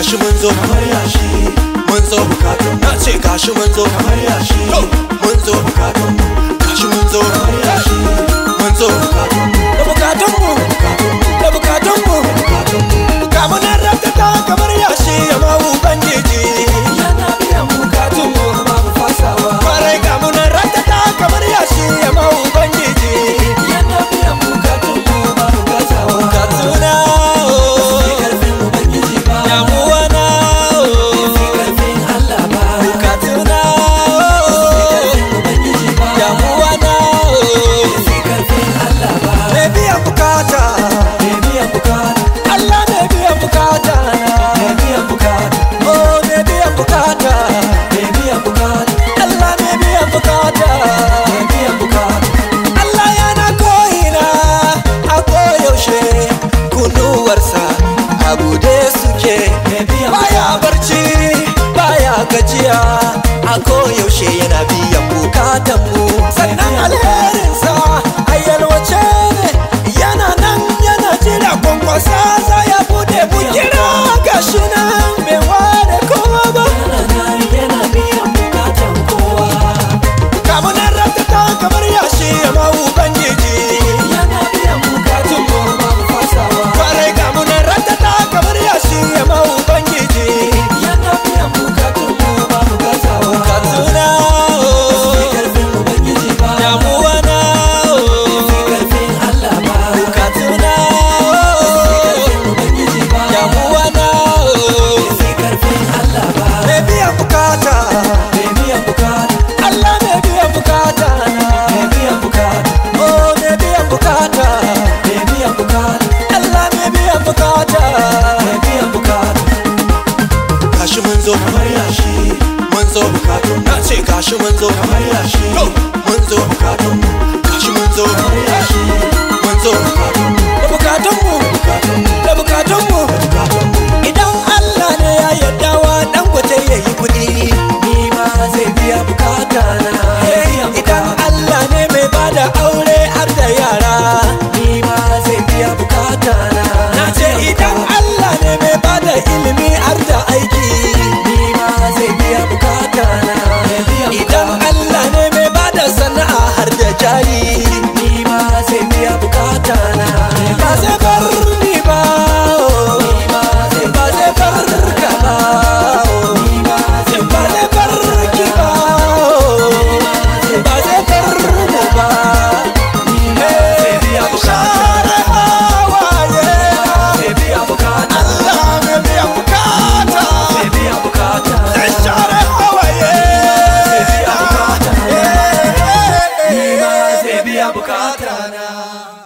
gashi mun zo kamar yashi mun zo bukatun na ce gashi mun zo kamar yashi Go! mun zo bukatun gashi mun zo kamar yashi mun zo bukatun da bukatunmu da bukatunmu ga mu nan ratata kamar yashi ya ma ubangiji yana biyan bukatunmu babu fasawa kwarai ga mu nan ratata kamar yashi ya ma ubangiji yana biyan bukatunmu babu gazawa bukatuna oh, Fi karfin ubangiji ba damuwa na Fi oh, karfin Allah ba bukatuna Fi oh, karfin ubangiji ba damuwa na oh, Fi karfin Allah ba mai biyan bukata Me biyan bukata Allah mai biyan bukata Me biyan bukata oh mai biyan bukata Me biyan bukata Allah mai biyan bukata Me biyan bukata Allah yana ko'ina a koyaushe kunuwarsa a bude suke Me biyan baya barci baya gajiya a koyaushe yana biyan bukatanmu sannan alherinsa a yalwace ne yana nan yana jira kwankwasa za ya bude mu kira gashi nan bai ware kowa ba Yana nan yana biyan bukatan kowa kamunan ratata kamar yashi ya ma ubangiji Yana biyan bukatunmu babu fasawa kwarai kamunan ratata kamar yashi ya ma ubangiji Yana biyan bukatunmu babu gazawa katuna Fi karfin ubangiji ba damuwa na Fi karfin Allah ba katuna karfin ubangiji ba damuwa na Fi karfin Allah ba mai biyan bukata Me biyan bukata Allah mai biyan bukata na Me biyan bukata oh mai biyan bukata Me biyan bukata Allah mai biyan bukata Me biyan bukata gashi mun zo Kamar yashi mun zo na ce gashi mun zo Kamar yashi Go! mun zo gashi mun zo Kamar yashi mun zo da bukatunmu da bukatunmu idan Allah ne ya yarda wa dan gwate yayi kuɗi Ni ma zai biya bukata na idan Allah ne mai bada aure har da yara Ni ma zai biya bukata na na ce idan Allah ne mai bada ilimi har da aiki Ni ma zai biya bukata na idan Allah ne mai bada sana'a har da jari Ni ma zai biya bukata na ba zai bar ni ba oh. Ni ma zai ba zai bar ka ba oh. Ni ma zai ba zai bar ki ba oh. ba zai bar mu ba zai biya share hawaye zai biya bukata Allah mai biyan bukata zai biya bukata zai share hawaye zai biya bukata Eh, eh, eh, Ni ma eh. zai biya bukata na